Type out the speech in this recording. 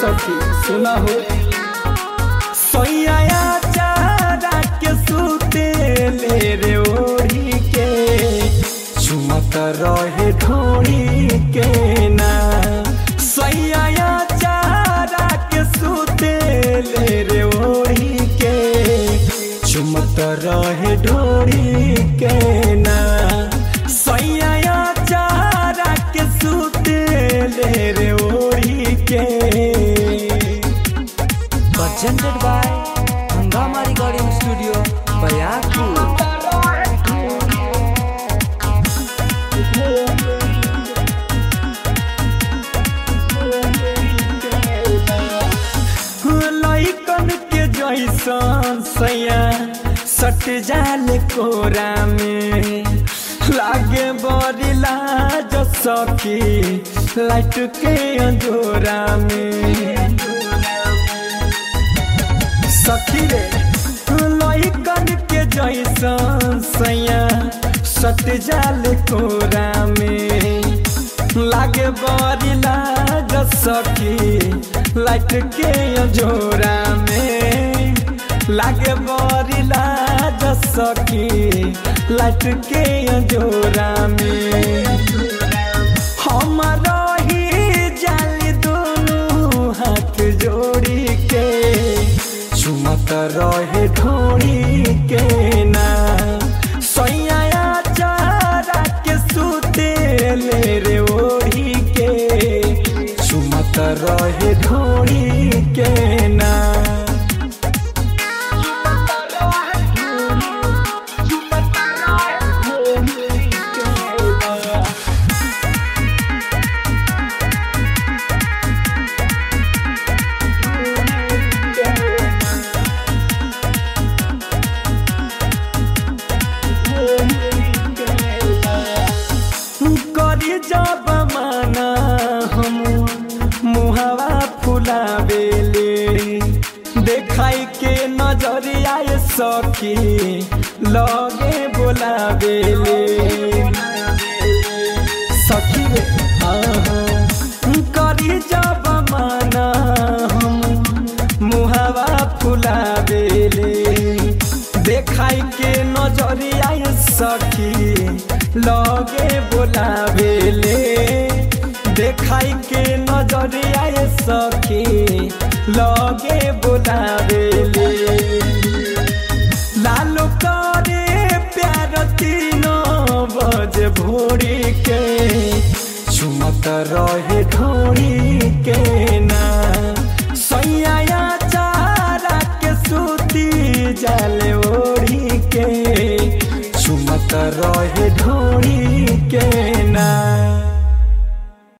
सखी सुना हो सैया चारा के सूते ले रे ओढ़ी के चुमत रहे ढोड़ी के ना सैया चारा के सूते ले रे ओढ़ी के चुमत रहे ढोड़ी के ना सैया चारा के सूते ले रे ओढ़ी के presented by Hangama Recording Studio, Bayakpur. लइकन के जैसन सैया सट जाल कोरा में लागे बड़ी लाज सखी लाइट के अंजोरा में सखी रे लइकन के जैसन सैया सट जाल कोरा में लागे बड़ी लाज सखी लाइट के अंजोरा में लागे बड़ी लाज सखी लाइट के अंजोरा में हम रही जाली दोनों हाथ जोड़ी के चुमत रहे ढोड़ी के ना सैया चारा के सूते ले रे ओढ़ी के चुमत रहे ढोड़ी के ना करी जब माना हम मुहावा फुलावेले देखाई के नजरिया सखी लगे बोलावेले सखी रे हाँ हाँ करी जब माना हम मुहावा फुलावेले देखाई के नजरिया सखी लगे बोलावेले देखाई के नजरिया सखी लगे बोलावेले लालो करे प्यार तीनों बजे भोरी के चुमत रहे ढोरी के ना सैया चारा के सूती जाले ओढ़ी के चुमत रहे ढोरी के ना